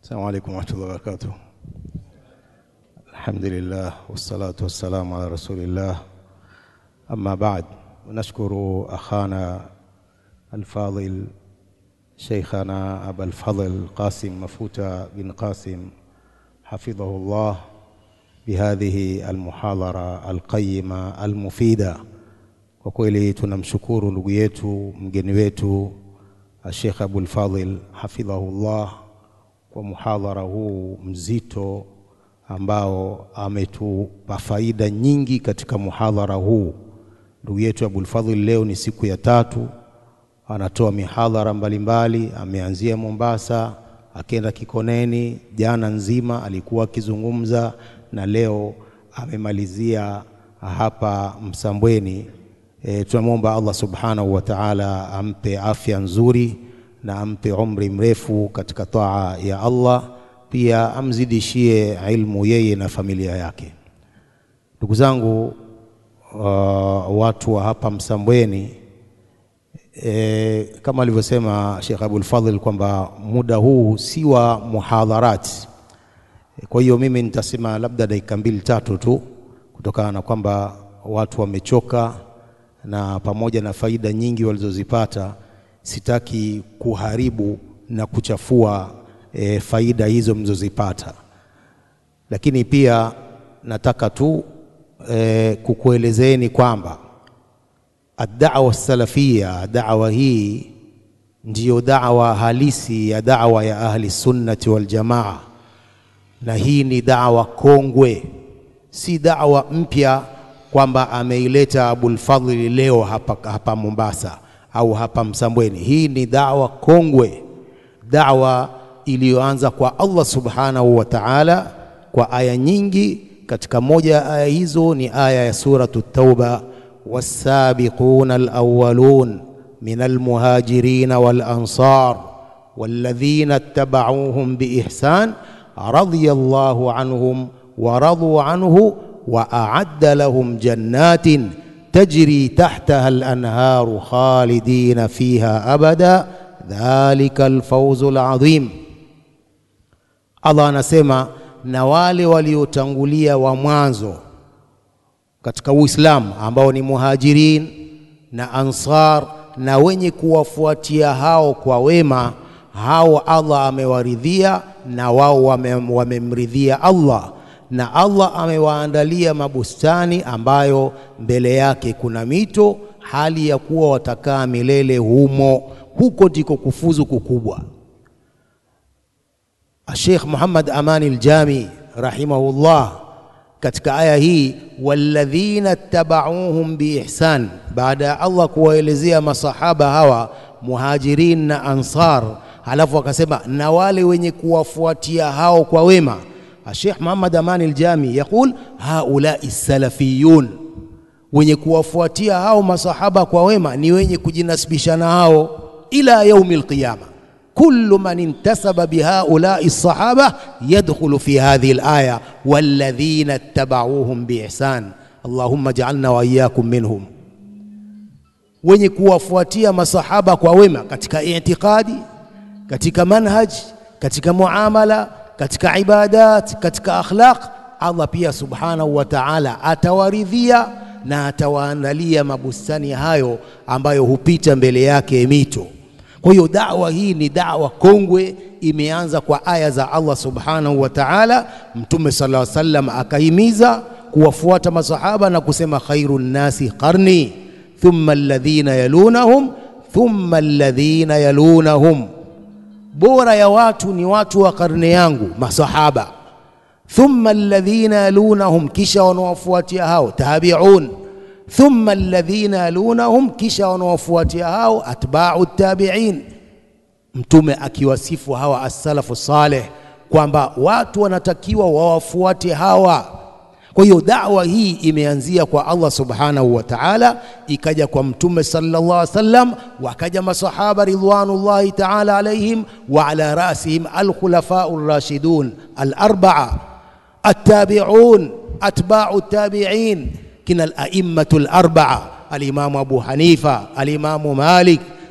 السلام عليكم ورحمة الله وبركاته الحمد لله والصلاة والسلام على رسول الله أما بعد نشكر أخانا الفاضل شيخنا أبا الفضل قاسم مفوتة بن قاسم حفظه الله بهذه المحاضرة القيمة المفيدة kwa kweli tunamshukuru ndugu yetu mgeni wetu Sheikh Abul Fadhil hafidhahullah kwa muhadhara huu mzito ambao ametupa faida nyingi katika muhadhara huu. Ndugu yetu Abul Fadhil leo ni siku ya tatu anatoa mihadhara mbalimbali, ameanzia Mombasa, akenda Kikoneni, jana nzima alikuwa akizungumza na leo amemalizia hapa Msambweni. E, tunamwomba Allah subhanahu wa ta'ala ampe afya nzuri na ampe umri mrefu katika taa ya Allah, pia amzidishie ilmu yeye na familia yake. Ndugu zangu, uh, watu wa hapa Msambweni e, kama alivyosema Sheikh Abul Fadhil kwamba muda huu si wa muhadharati. Kwa hiyo mimi nitasema labda dakika mbili tatu tu, kutokana na kwamba watu wamechoka na pamoja na faida nyingi walizozipata, sitaki kuharibu na kuchafua e, faida hizo mlizozipata, lakini pia nataka tu e, kukuelezeni kwamba ad-da'wa salafia, da'wa hii ndiyo da'wa halisi ya da'wa ya ahli sunnati wal jamaa, na hii ni da'wa kongwe, si da'wa mpya kwamba ameileta Abul Fadhili leo hapa, hapa Mombasa au hapa Msambweni. Hii ni dawa kongwe, dawa iliyoanza kwa Allah subhanahu wa ta'ala kwa aya nyingi. Katika moja ya aya hizo ni aya ya suratu Tauba, wassabiquna alawwalun min almuhajirin walansar walladhina ittaba'uuhum biihsan radiyallahu anhum wa radu anhu وأعد لهم جنات تجري تحتها الأنهار خالدين فيها أبدا ذلك الفوز العظيم Allah anasema na wale waliotangulia wa mwanzo katika Uislamu ambao ni muhajirin na ansar na wenye kuwafuatia hao kwa wema, hao Allah amewaridhia na wao wamemridhia wame Allah na Allah amewaandalia mabustani ambayo mbele yake kuna mito, hali ya kuwa watakaa milele humo. Huko ndiko kufuzu kukubwa. Sheikh Muhammad Amani al-Jami rahimahullah katika aya hii, walladhina tabauhum biihsan, baada ya Allah kuwaelezea masahaba hawa muhajirin na ansar, halafu akasema na wale wenye kuwafuatia hao kwa wema Sheikh Muhammad Amani al-Jami yaqul haulai salafiyun, wenye kuwafuatia hao masahaba kwa wema ni wenye kujinasibisha na hao ila yaumi alqiyama. Kullu man intasaba bihaulai sahaba yadkhulu fi hadhihi alaya walladhina ittabauhum biihsan. Allahumma ja'alna wa iyyakum minhum, wenye kuwafuatia masahaba kwa wema katika i'tiqadi, katika manhaj, katika muamala katika ibadat, katika akhlaq, Allah pia subhanahu wa ta'ala atawaridhia na atawaandalia mabustani hayo ambayo hupita mbele yake mito. Kwa hiyo da'wa hii ni da'wa kongwe, imeanza kwa aya za Allah subhanahu wa ta'ala. Mtume sallallahu alaihi wasallam akahimiza kuwafuata masahaba na kusema khairun nasi qarni thumma alladhina yalunahum thumma alladhina yalunahum bora ya watu ni watu wa karne yangu masahaba, thumma alladhina yalunahum, kisha wanawafuatia hao tabi'un, thumma alladhina yalunahum, kisha wanawafuatia hao atba'u tabi'in. Mtume akiwasifu hawa as-salafu saleh kwamba watu wanatakiwa wawafuate hawa. Kwa hiyo da'wa hii imeanzia kwa Allah subhanahu wa ta'ala, ikaja kwa mtume sallallahu alaihi wasallam, wakaja masahaba ridwanullahi ta'ala alaihim wa ala rasihim alkhulafau rashidun alarba'a attabi'un atba'u tabi'in kina al-a'immatu al-arba'a al-imamu Abu Hanifa al-imamu Malik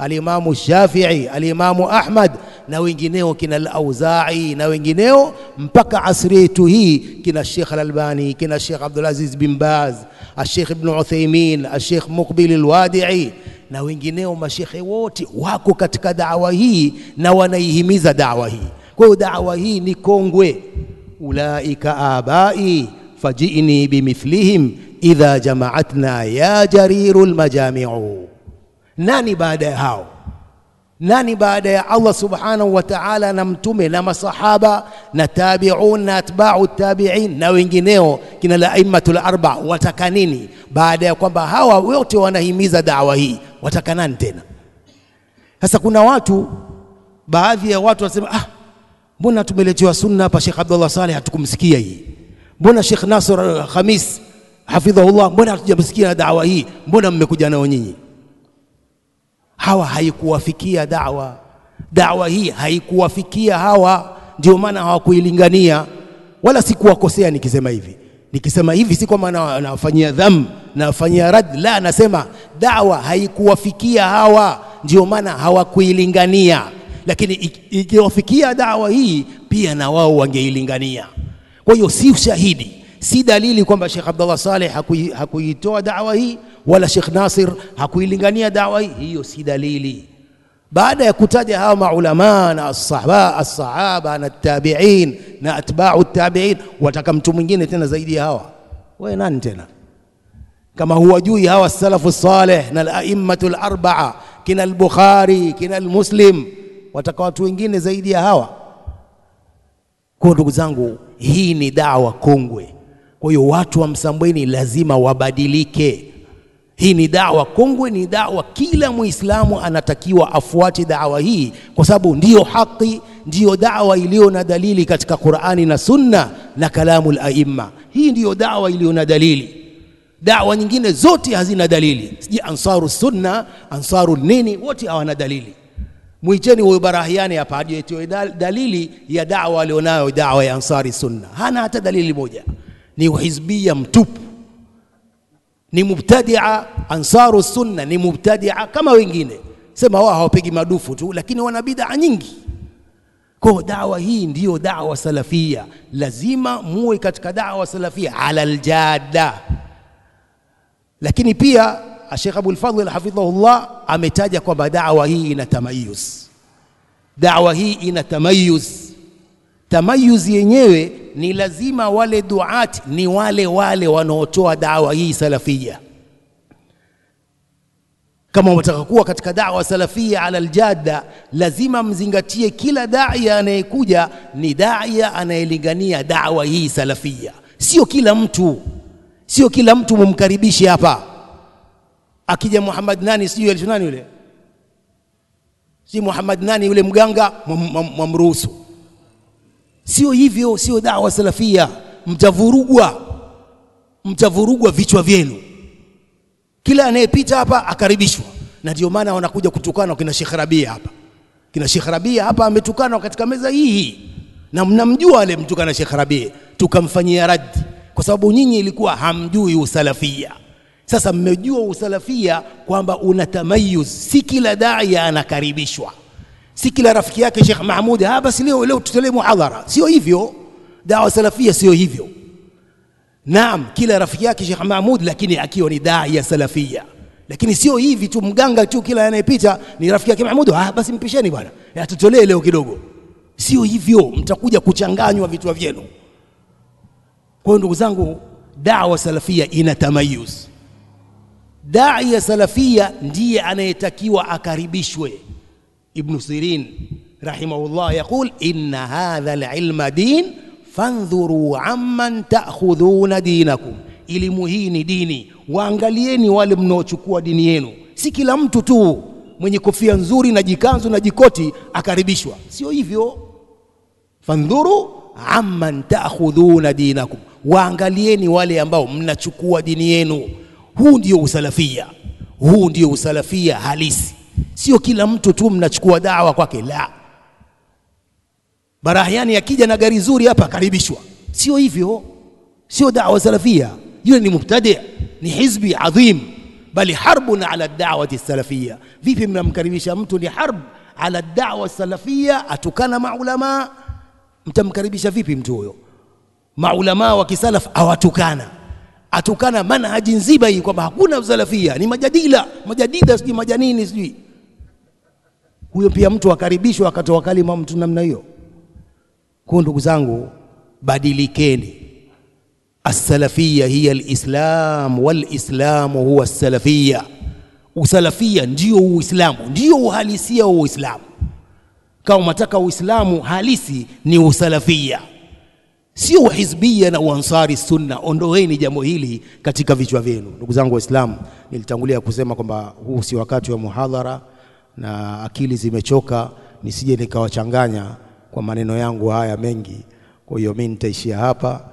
alimamu Shafi'i, alimamu Ahmad na wengineo kina al-Auza'i na wengineo mpaka asri yetu hii kina Sheikh al-Albani, kina Sheikh Abdul Aziz bin Baz, Sheikh Ibn Uthaymeen, Sheikh Muqbil al-Wadi'i na wengineo, mashekhe wote wako katika dawa hii na wanaihimiza dawa hii. Kwa hiyo dawa hii ni kongwe. ulaika abai fajini bimithlihim idha jamaatna ya jariru lmajamiu. Nani baada ya hao? Nani baada ya Allah subhanahu wa ta'ala na mtume na masahaba na tabiun na atbau tabiin na wengineo kina la aimmatul arba, wataka nini baada ya kwamba hawa wote wanahimiza dawa hii? Wataka nani tena? Sasa kuna watu, baadhi ya watu wanasema ah, mbona tumeletewa sunna hapa, Sheikh Abdullah Saleh hatukumsikia hii, mbona Sheikh Nasr Khamis hafidhahullah, mbona hatujamsikia dawa hii, mbona mmekuja nao nyinyi? Hawa haikuwafikia dawa, dawa hii haikuwafikia hawa, ndio maana hawakuilingania. Wala sikuwakosea nikisema hivi, nikisema hivi si kwamba nawafanyia dham, nawafanyia rad, la, nasema dawa haikuwafikia hawa, ndio maana hawakuilingania lakini ikiwafikia dawa hii pia na wao wangeilingania. Kwa hiyo si ushahidi, si dalili kwamba Sheikh Abdullah Saleh hakuitoa dawa hii wala Sheikh Nasir hakuilingania dawa hii. Hiyo si dalili. Baada ya kutaja hawa maulama na as-sahaba as-sahaba na tabi'in na atba'u tabi'in, wataka mtu mwingine tena zaidi ya hawa? Wewe nani tena? Kama huwajui hawa salafu saleh na al-a'immatu al-arba'a kina al-Bukhari kina al-Muslim wataka watu wengine zaidi ya hawa? Kwa ndugu zangu, hii ni dawa kongwe. Kwa hiyo watu wa Msambweni lazima wabadilike. Hii ni dawa kongwe, ni dawa kila Muislamu anatakiwa afuate dawa hii, kwa sababu ndiyo haki, ndiyo dawa iliyo na dalili katika Qur'ani na Sunna na kalamul aimma. Hii ndiyo dawa iliyo na dalili. Dawa nyingine zote hazina dalili, siji ansaru sunna, ansaru nini, wote hawana dalili. Mwiteni huyo Barahiani hapa ajietoe dalili ya dawa alionayo, dawa ya Ansari Sunna. Hana hata dalili moja, ni uhizbia mtupu, ni mubtadia. Ansaru Sunna ni mubtadia kama wengine, sema wao hawapigi madufu tu, lakini wana bid'a nyingi. Kwa dawa hii ndiyo dawa salafia, lazima muwe katika dawa salafia ala aljada. Lakini pia Sheikh Abul Fadhl hafidhahullah ametaja kwamba dawa hii ina tamayuz, dawa hii ina tamayuz. Tamayuz yenyewe ni lazima wale duati ni wale wale wanaotoa dawa hii salafia. Kama unataka kuwa katika dawa salafia ala aljadda, lazima mzingatie kila daia anayekuja ni daia anayelingania dawa hii salafia. Sio kila mtu, sio kila mtu mumkaribishe hapa akija Muhammad nani sijui alisho nani yule si Muhammad nani yule mganga mwamruhusu. Sio hivyo, sio dawa salafia. Mtavurugwa, mtavurugwa vichwa vyenu. Kila anayepita hapa akaribishwa, na ndio maana wanakuja kutukana kina Sheikh Rabia hapa. Kina Sheikh Rabia hapa ametukana katika meza hii, na mnamjua ale mtukana Sheikh Rabia, tukamfanyia raddi kwa sababu nyinyi ilikuwa hamjui usalafia. Sasa mmejua usalafia kwamba una tamayuz, si kila daia anakaribishwa, si kila rafiki yake Sheikh Mahmud, ah, basi leo leo tutolee muhadhara. Sio hivyo, dawa salafia sio hivyo. Naam, kila rafiki yake Sheikh Mahmud, lakini akiwa ni daia salafia. Lakini sio hivi tu, mganga tu, kila anayepita ni rafiki yake Mahmud, ah, basi mpisheni bwana, atutolee leo kidogo. Sio hivyo, mtakuja kuchanganywa vichwa vyenu. Kwa hiyo ndugu zangu, dawa salafia ina tamayuz Dai ya salafia ndiye anayetakiwa akaribishwe. Ibnu Sirin rahimahullah yaqul inna hadha alilma din fandhuru amman ta'khudhuna dinakum, elimu hii ni dini, waangalieni wale mnaochukua dini yenu. Si kila mtu tu mwenye kofia nzuri na jikanzu na jikoti akaribishwa, sio hivyo. Fandhuru amman ta'khudhuna dinakum, waangalieni wale ambao mnachukua dini yenu. Huu ndio usalafia, huu ndio usalafia halisi. Sio kila mtu tu mnachukua dawa kwake, la. Barahiani akija na gari zuri hapa akaribishwa, sio hivyo, sio dawa salafia. Yule ni mubtadi, ni hizbi adhim, bali harbun ala da'wati salafia. Vipi mnamkaribisha mtu ni harb ala da'wa salafia, atukana maulama, mtamkaribisha vipi mtu huyo? Maulama wa kisalaf awatukana, atukana manhaji nzima hii kwamba hakuna usalafia, ni majadila majadida, sijui majanini, sijui huyo pia mtu akaribishwa akatoa kalima mtu namna hiyo. Kwa ndugu zangu, badilikeni. Assalafia hiya alislam walislamu huwa salafia. Usalafia ndio Uislamu, ndio uhalisia wa Uislamu. Kama unataka Uislamu halisi ni usalafia, sio uhizbia na uansari sunna. Ondoeni jambo hili katika vichwa vyenu, ndugu zangu Waislamu. Nilitangulia kusema kwamba huu si wakati wa muhadhara na akili zimechoka, nisije nikawachanganya kwa maneno yangu haya mengi. Kwa hiyo mimi nitaishia hapa